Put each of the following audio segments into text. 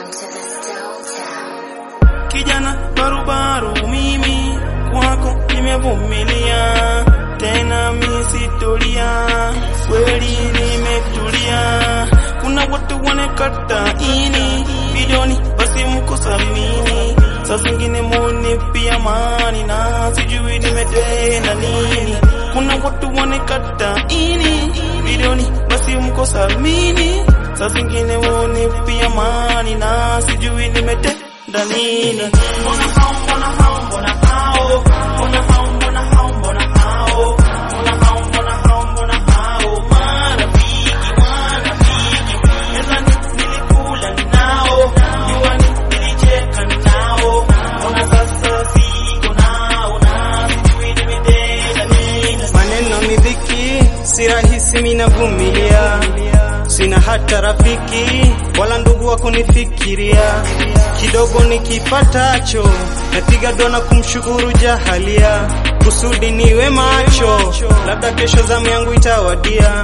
to the Stone Town. kijana barubaru mimi kwako nimevumilia tena misitolia kweli nimetulia kuna watu wanekata ini bilioni basi mkosamini saa zingine moni pia mani na sijui nimetenda nini kuna watu wanekata ini bilioni basi mkosamini saa zingine moni pia mani na sijui nimetenda nini mbona hao mbona hao mbona hao mbona hao mbona hao mbona hao mbona hao mbona hao mbona hao marafiki marafiki mezani nilikula nao juani nilicheka nao mbona sasa siko nao na sijui nimetenda nini maneno ni dhiki, si rahisi minavumilia, sina hata rafiki wala ndugu wa kunifikiria. Kidogo nikipatacho napiga dona kumshukuru jahalia, kusudi niwe macho, labda kesho zamu yangu itawadia.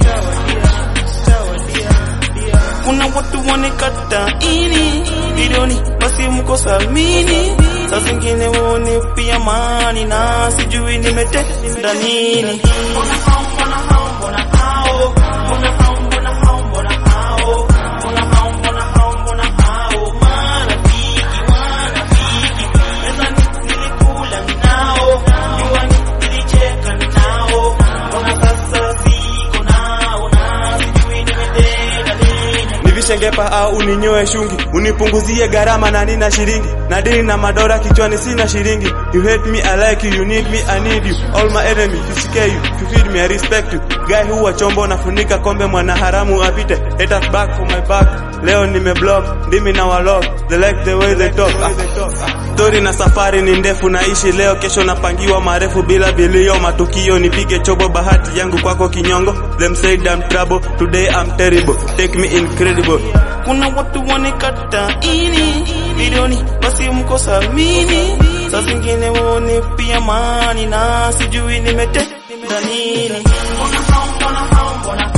kuna watu wanekata ini bilioni basi mkosamini saa zingine wone pia mani na sijui nimetenda nini mbona hao mbona hao mbona hao mbona hao mbona hao mbona hao mbona hao mbona hao mbona hao marafiki marafiki mezani nilikula nao juani nilicheka nao mbona sasa siko nao na sijui nimetenda nini nivishe ngepa au uninyoe shungi unipunguzie gharama na nina shilingi na dini na madora kichwani sina shilingi you hate me I like you you need me I need you all my enemy to scare you to feed me I respect you guy huwa chombo nafunika kombe mwana haramu apite haters back for my back leo nimeblock ndimi na walok they like the way they talk ah. Stori na safari ni ndefu naishi leo kesho napangiwa marefu bila bilio matukio nipige chobo bahati yangu kwako kinyongo them said I'm trouble today I'm terrible take me incredible kuna watu wanekata ini bilioni basi mkosamini saa zingine wone pia mani na sijui nimetenda nini mbona hao mbona hao mbona